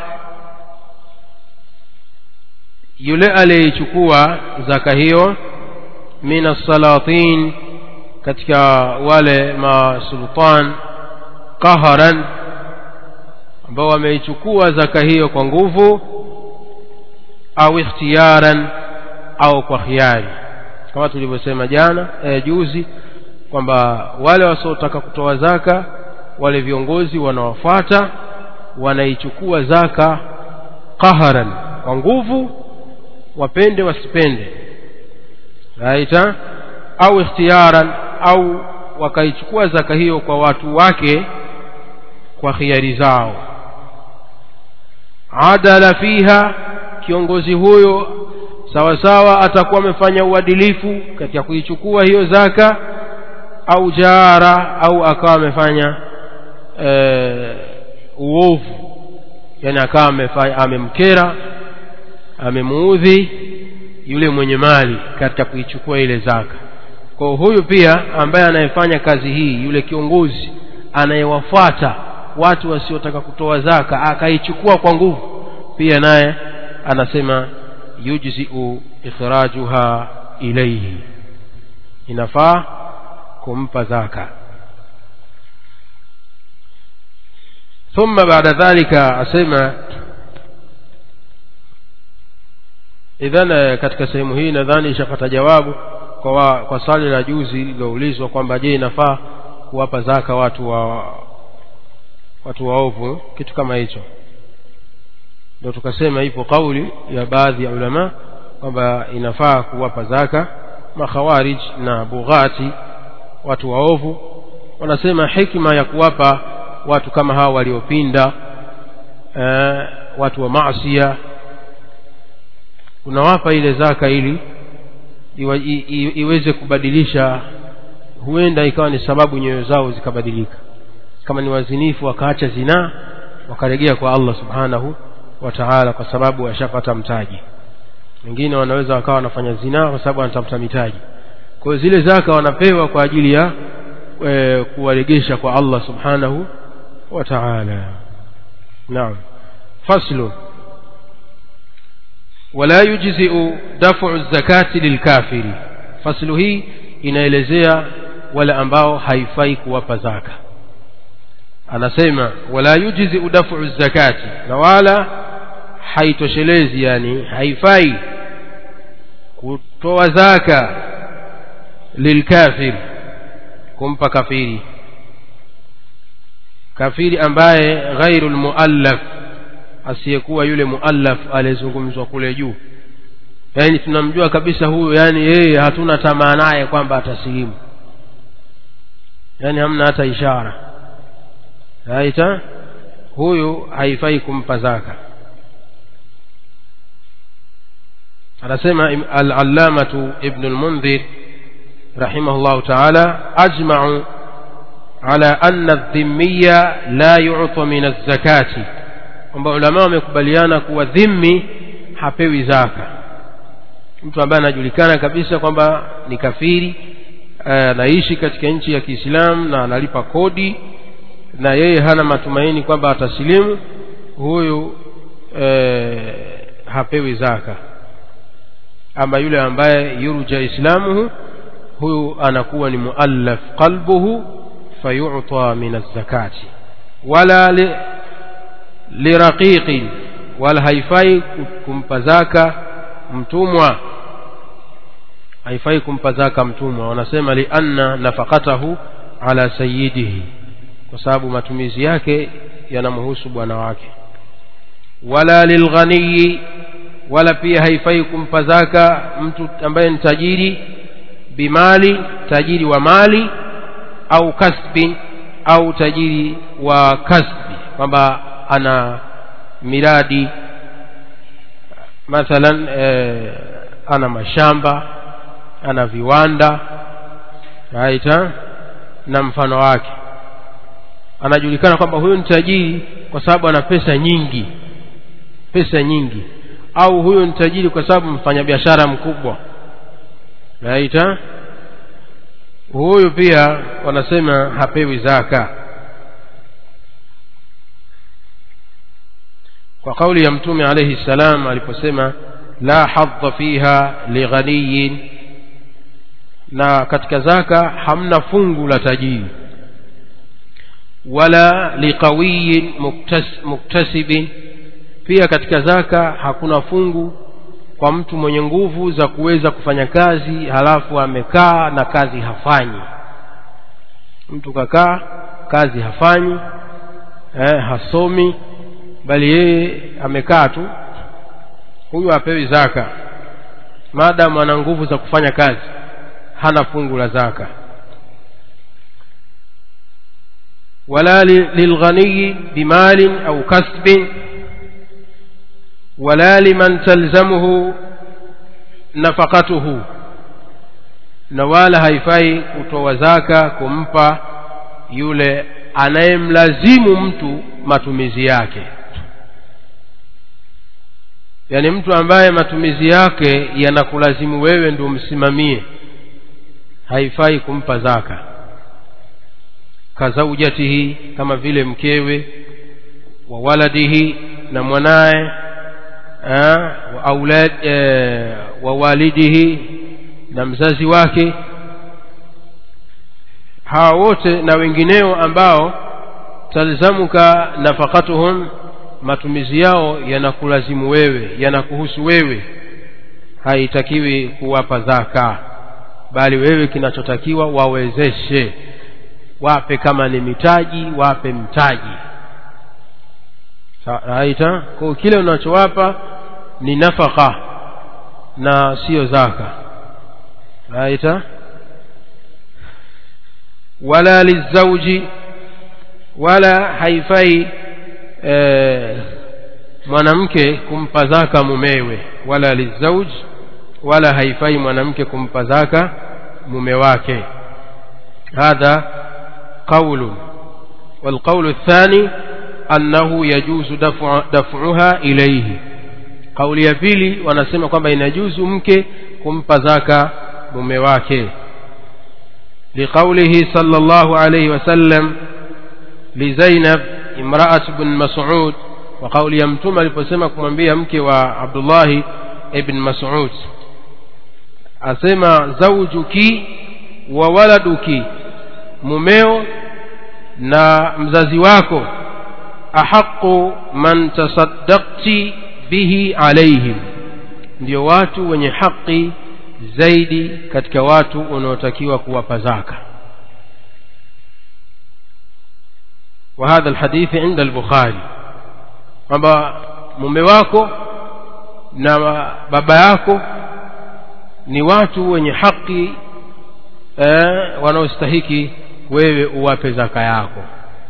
yule aliyechukua zaka hiyo min as-salatin katika wale masultan qaharan ambao wameichukua zaka hiyo kwa nguvu au ikhtiyaran au kwa khiari kama tulivyosema jana e, juzi kwamba wale wasiotaka kutoa zaka wale viongozi wanawafuata wanaichukua zaka qaharan kwa nguvu wapende wasipende raita au ikhtiyaran au wakaichukua zaka hiyo kwa watu wake kwa khiari zao adala fiha kiongozi huyo sawa sawa atakuwa amefanya uadilifu katika kuichukua hiyo zaka au jara au akawa amefanya e, uovu yani akawa amemkera amemuudhi yule mwenye mali katika kuichukua ile zaka kwa huyu pia ambaye anayefanya kazi hii yule kiongozi anayewafuata watu wasiotaka kutoa zaka akaichukua kwa nguvu pia naye anasema yujziu ikhrajuha ilaihi inafaa kumpa zaka ثم بعد ذلك asema idhan katika sehemu hii nadhani ishapata jawabu kwa, wa, kwa swali la juzi liloulizwa kwamba je inafaa kuwapa zaka watu wa watu waovu kitu kama hicho ndio tukasema ipo kauli ya baadhi ya ulama kwamba inafaa kuwapa zaka makhawarij na bughati watu waovu wanasema hikma ya kuwapa watu kama hawa waliopinda eh, watu wa maasia unawapa ile zaka ili iwa, i, i, iweze kubadilisha huenda ikawa ni sababu nyoyo zao zikabadilika kama ni wazinifu wakaacha zinaa wakaregea kwa Allah subhanahu wa ta'ala kwa sababu washapata mtaji wengine wanaweza wakawa wanafanya zinaa kwa sababu wanatafuta mitaji kwa hiyo zile zaka wanapewa kwa ajili ya e, kuwaregesha kwa Allah subhanahu wa ta'ala naam faslu wala yujzi'u daf'u zakati lilkafiri faslu hii inaelezea wale ambao haifai kuwapa zaka anasema wala yujzi'u daf'u zakati na wala haitoshelezi yani haifai kutoa zaka lilkafir kumpa kafiri kafiri ambaye ghairu lmuallaf asiyekuwa yule muallaf aliyezungumzwa kule juu yaani tunamjua kabisa huyu yaani yeye hatuna tamaa naye kwamba atasilimu yaani hamna hata ishara aita huyu haifai kumpa zaka anasema al-allamatu ibn al-mundhir rahimahullah ta'ala ajma'u ala anna adh-dhimmiya la yu'ta min az-zakati kwamba ulama wamekubaliana kuwa dhimmi hapewi zaka mtu ambaye anajulikana kabisa kwamba ni kafiri anaishi katika nchi ya Kiislamu na analipa kodi na yeye hana matumaini kwamba atasilimu huyu e, hapewi zaka ama yule ambaye yurja islamuhu huyu anakuwa ni muallaf qalbuhu fayu'ta min az-zakati wala li, liraqiqin wala haifai kumpa zaka mtumwa haifai kumpa zaka mtumwa wanasema li anna nafaqatahu ala sayyidihi kwa sababu matumizi yake yanamhusu bwana wake wala lilghaniyi wala pia haifai kumpa zaka mtu ambaye ni tajiri bimali tajiri wa mali au kasbin au tajiri wa kasbi kwamba ana miradi mathalan eh, ana mashamba ana viwanda right, na mfano wake anajulikana kwamba huyu ni tajiri kwa sababu ana pesa nyingi pesa nyingi au huyu ni tajiri kwa sababu mfanyabiashara mkubwa right, huyu pia wanasema hapewi zaka kwa kauli ya mtume alayhi salam aliposema la hadha fiha lighaniyin na katika zaka hamna fungu la tajiri wala liqawiyin muktas, muktasibin pia katika zaka hakuna fungu kwa mtu mwenye nguvu za kuweza kufanya kazi halafu amekaa na kazi hafanyi mtu kakaa kazi hafanyi eh, hasomi bali yeye amekaa tu huyu hapewi zaka maadamu ana nguvu za kufanya kazi hana fungu la zaka wala lilghaniyi bimalin au kasbin wala liman talzamuhu nafaqatuhu na wala haifai kutoa zaka kumpa yule anayemlazimu mtu matumizi yake yaani mtu ambaye matumizi yake yanakulazimu wewe ndio msimamie haifai kumpa zaka kazaujatihi kama vile mkewe wa waladihi na mwanaye wa aulad e, wa walidihi na mzazi wake hawa wote na wengineo ambao talzamuka nafakatuhum matumizi yao yanakulazimu wewe yanakuhusu wewe haitakiwi kuwapa zaka bali wewe kinachotakiwa wawezeshe wape kama ni mitaji wape mtaji raita kwa kile unachowapa ni nafaka na sio zaka raita wala lizauji wala haifai e, mwanamke kumpa zaka mumewe wala lizauj wala haifai mwanamke kumpa zaka mume wake hadha qaulu والقول الثاني أنه يجوز دفع دفعها إليه قول ya pili wanasema kwamba inajuzu mke kumpa zaka mume wake لقوله صلى الله عليه وسلم لزينب امرأة بن مسعود وقول يمتم aliposema kumwambia mke wa Abdullah ibn Mas'ud asema zawjuki wa waladuki mumeo na mzazi wako ahaqu man tasaddaqti bihi alaihim ndio watu wenye haki zaidi katika watu unaotakiwa kuwapa zaka وهذا الحديث عند البخاري kwamba mume wako na baba yako ni watu wenye haki eh, wanaostahiki wewe uwape zaka yako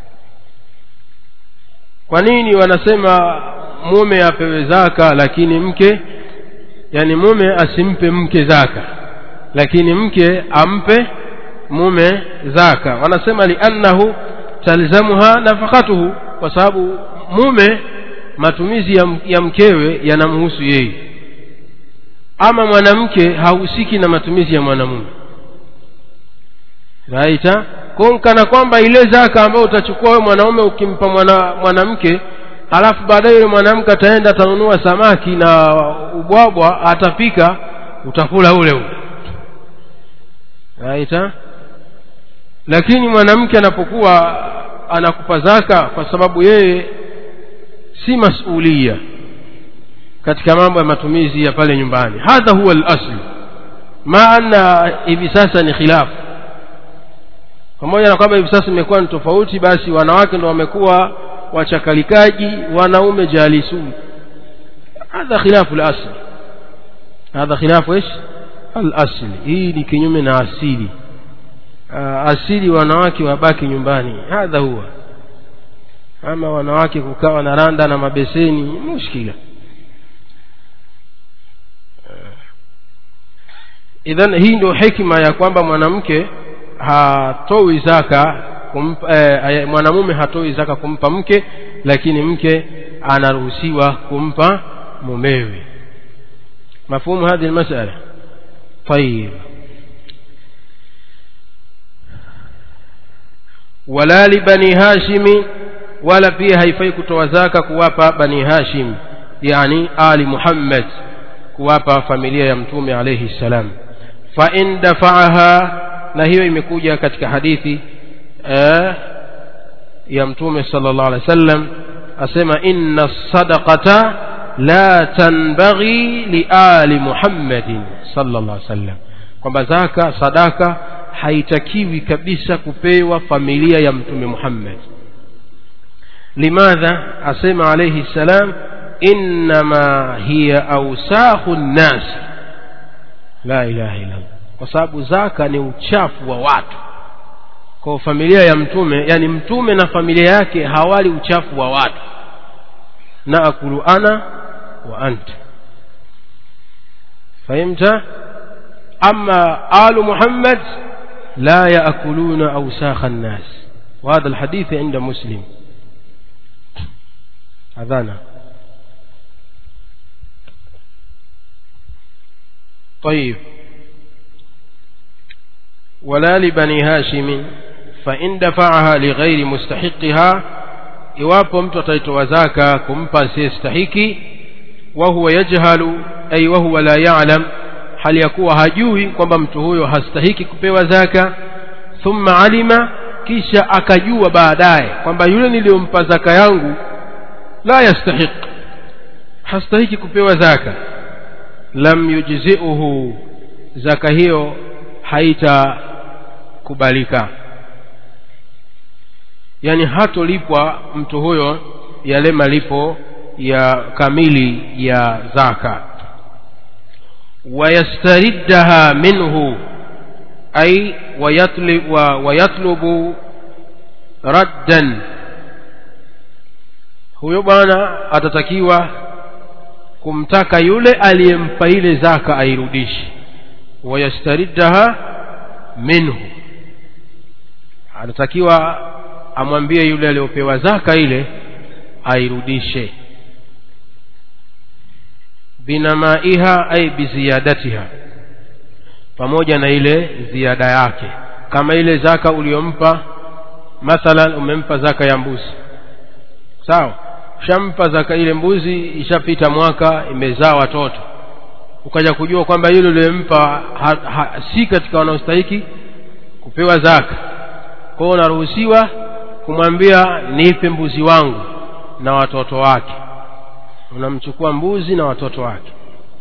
kwa nini wanasema mume apewe zaka lakini mke yani mume asimpe mke zaka lakini mke ampe mume zaka wanasema liannahu talzamuha nafakatuhu kwa sababu mume matumizi ya, ya mkewe yanamhusu yeye ama mwanamke hahusiki na matumizi ya mwanamume raita kana kwamba ile zaka ambayo utachukua wewe mwanaume ukimpa mwana, mwanamke halafu baadaye yule mwanamke ataenda atanunua samaki na ubwabwa atapika utakula ule ule raita lakini mwanamke anapokuwa anakupa zaka kwa sababu yeye si masulia katika mambo ya matumizi ya pale nyumbani hadha huwa al-asl ma anna hivi sasa ni khilafu pamoja na kwamba hivi sasa imekuwa ni tofauti basi wanawake ndo wamekuwa wachakalikaji wanaume jalisun hadha khilafu al-asl hadha khilafu ايش al-asl hii ni kinyume na asili asili wanawake wabaki nyumbani hadha huwa ama wanawake kukawa na randa na mabeseni mushkila idhan hii ndio hekima ya kwamba mwanamke hatoi zaka kumpa, eh, mwanamume hatoi zaka kumpa mke lakini mke anaruhusiwa kumpa mumewe mafhumu hadhi almasala طيب wala libani hashimi wala pia haifai kutoa zaka kuwapa bani hashim yani ali muhammad kuwapa familia ya mtume alayhi salam fa in dafa'aha na hiyo imekuja katika hadithi eh, ya mtume sallallahu alaihi wasallam asema inna sadaqata la tanbaghi li ali muhammadin sallallahu alaihi wasallam kwamba zaka sadaka haitakiwi kabisa kupewa familia ya mtume Muhammad limadha asema alayhi salam inma hiya awsakhu nnas la ilaha illa kwa sababu zaka ni uchafu wa watu kwa familia ya mtume yani mtume na familia yake hawali uchafu wa watu na akulu ana wa anta fahimta ama alu muhammad لا يأكلون أوساخ الناس وهذا الحديث عند مسلم أذانا طيب ولا لبني هاشم فإن دفعها لغير مستحقها iwapo mtu ataitoa zaka kumpa asiyestahiki wahuwa yajhalu ay wahuwa la ya'lam hali ya kuwa hajui kwamba mtu huyo hastahiki kupewa zaka thumma alima kisha akajua baadaye kwamba yule niliyompa zaka yangu la yastahiq hastahiki kupewa zaka lam yujziuhu zaka hiyo haitakubalika yani hatolipwa mtu huyo yale malipo ya kamili ya zaka wayastariddaha minhu ay wayatli- wa- wayatlubu raddan huyo bwana atatakiwa kumtaka yule aliyempa ile zaka airudishe wayastariddaha minhu anatakiwa amwambie yule aliyopewa zaka ile airudishe binamaiha ay biziyadatiha pamoja na ile ziada yake kama ile zaka uliyompa mathalan umempa zaka ya mbuzi sawa ushampa zaka ile mbuzi ishapita mwaka imezaa watoto ukaja kujua kwamba yule uliyempa ha, ha, si katika wanaostahiki kupewa zaka kwa hiyo unaruhusiwa kumwambia nipe mbuzi wangu na watoto wake unamchukua mbuzi na watoto wake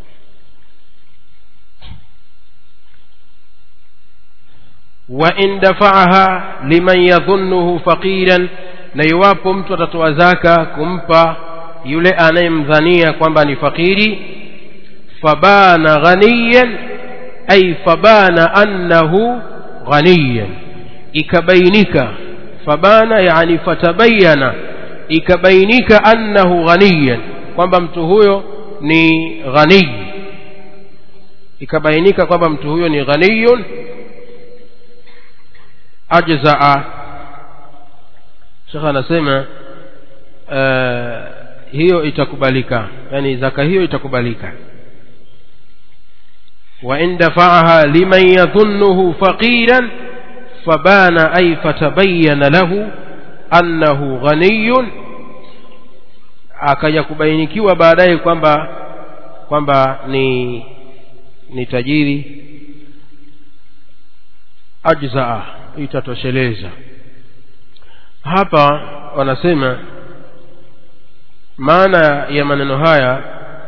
wa in dafa'aha liman yadhunnuhu faqiran na iwapo mtu atatoa zaka kumpa yule anayemdhania kwamba ni fakiri fabana ghaniyan ay fabana annahu ghaniyan ikabainika fabana yani fatabayana ikabainika annahu ghaniyan kwamba mtu huyo ni ghani ikabainika kwamba mtu huyo ni ghaniyun ajzaa shekh anasema uh, hiyo itakubalika yani zaka hiyo itakubalika وإن دفعها لمن يظنه فقيرا فبان أي فتبين له أنه غني akaja kubainikiwa baadaye kwamba kwamba ni ni tajiri ajzaa itatosheleza hapa wanasema maana ya maneno haya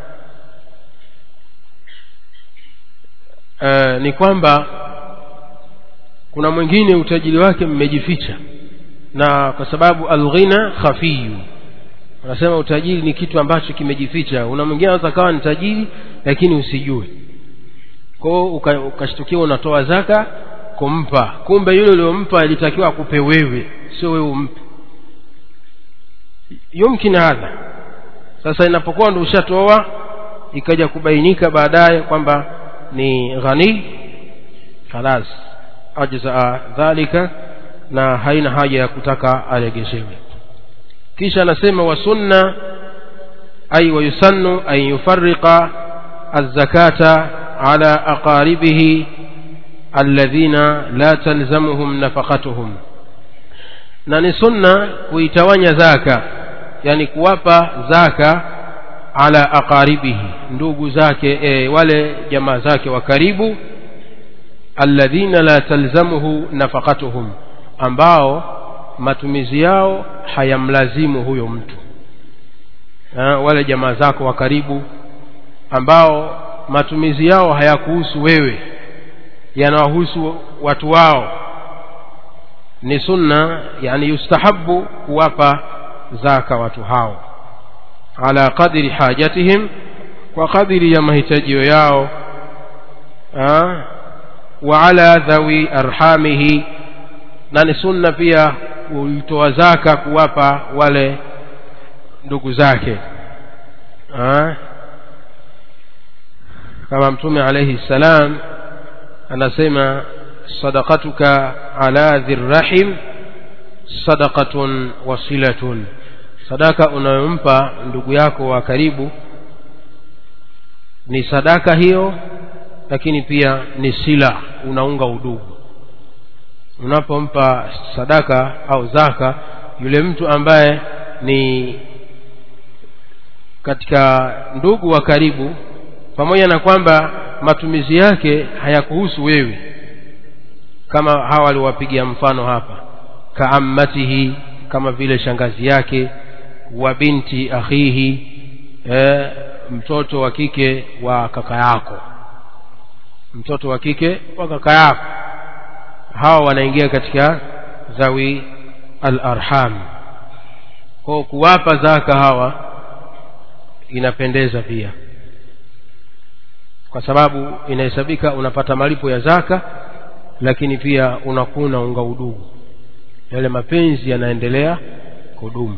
uh, ni kwamba kuna mwingine utajiri wake mmejificha na kwa sababu alghina khafiyu wanasema utajiri ni kitu ambacho kimejificha una mwingine anaweza kawa ni tajiri lakini usijue kwao ukashtukiwa uka unatoa zaka kumpa kumbe yule uliompa alitakiwa akupe wewe sio wewe umpe yumkin hadha sasa inapokuwa ndo ushatoa ikaja kubainika baadaye kwamba ni ghani khalas ajzaa dhalika na haina haja ya kutaka aregeshewe kisha anasema wa sunna ay wa yusannu an yufarriqa az-zakata ala aqaribihi alladhina la talzamuhum nafaqatuhum na ni sunna kuitawanya zaka yani kuwapa zaka ala aqaribihi ndugu zake e, wale jamaa zake wa karibu alladhina la talzamuhu nafaqatuhum ambao matumizi yao hayamlazimu huyo mtu ha, wale jamaa zako wa karibu ambao matumizi yao hayakuhusu wewe yanawahusu watu wao ni sunna yani yustahabu kuwapa zaka watu hao ala qadri hajatihim kwa kadiri ya mahitajio yao ha? wa ala dhawi arhamihi na ni sunna pia kuitoa zaka kuwapa wale ndugu zake ha? kama mtume alayhi salam anasema sadaqatuka ala dhirrahim sadaqatun wasilatun sadaka unayompa ndugu yako wa karibu ni sadaka hiyo lakini pia ni sila unaunga udugu unapompa sadaka au zaka yule mtu ambaye ni katika ndugu wa karibu pamoja na kwamba matumizi yake hayakuhusu wewe kama hawa waliwapigia mfano hapa kaammatihi kama vile shangazi yake wa binti akhihi e, mtoto wa kike wa kaka yako mtoto wa kike wa kaka yako hawa wanaingia katika zawi al-arham kwa kuwapa zaka hawa inapendeza pia kwa sababu inahesabika unapata malipo ya zaka lakini pia unakuna unga udugu yale mapenzi yanaendelea kudumu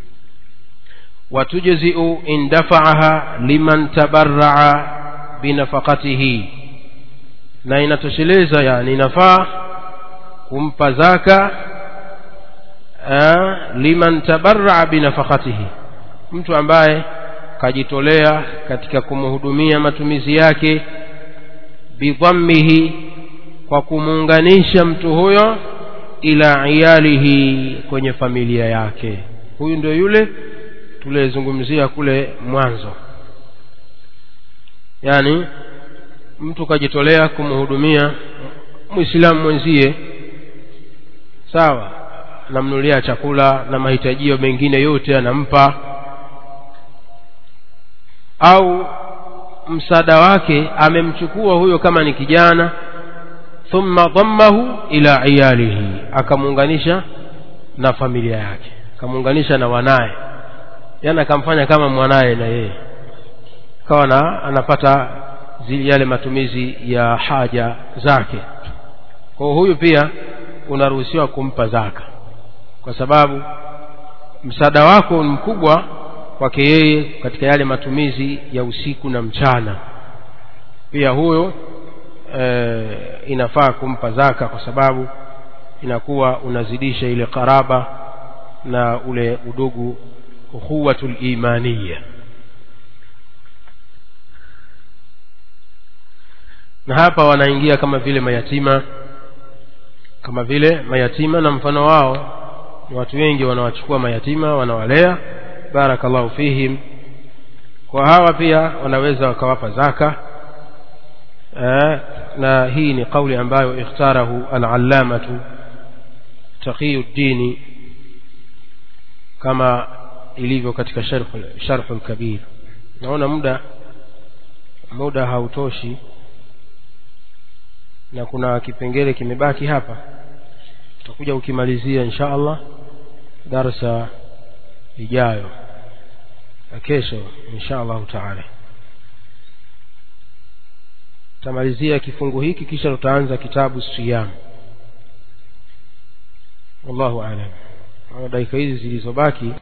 watujziu in dafa'aha liman tabarra'a binafaqatihi na inatosheleza yani inafaa kumpa zaka aa, liman tabarra'a binafaqatihi mtu ambaye kajitolea katika kumhudumia matumizi yake bidhammihi kwa kumuunganisha mtu huyo ila iyalihi kwenye familia yake huyu ndio yule tuliyezungumzia kule mwanzo yaani mtu kajitolea kumhudumia mwislamu mwenzie sawa anamnulia chakula na mahitajio mengine yote anampa au msaada wake amemchukua huyo kama ni kijana thumma dhammahu ila iyalihi akamuunganisha na familia yake akamuunganisha na wanaye yani akamfanya kama mwanaye na yeye kawa na anapata zile yale matumizi ya haja zake kwa huyu pia unaruhusiwa kumpa zaka kwa sababu msaada wako ni mkubwa kwake yeye katika yale matumizi ya usiku na mchana pia huyo e, inafaa kumpa zaka kwa sababu inakuwa unazidisha ile karaba na ule udugu ukhuwatul imaniya na hapa wanaingia kama vile mayatima kama vile mayatima na mfano wao ni watu wengi wanawachukua mayatima wanawalea barakallahu fihim kwa hawa pia wanaweza wakawapa zaka eh, na hii ni kauli ambayo ikhtarahu al-allamatu taqiyuddini kama ilivyo katika sharh al-kabir naona muda muda hautoshi na kuna kipengele kimebaki hapa tutakuja ukimalizia insha Allah darasa ijayo na kesho insha Allah taala tamalizia kifungu hiki kisha tutaanza kitabu siyam wallahu aalam dakika hizi zilizobaki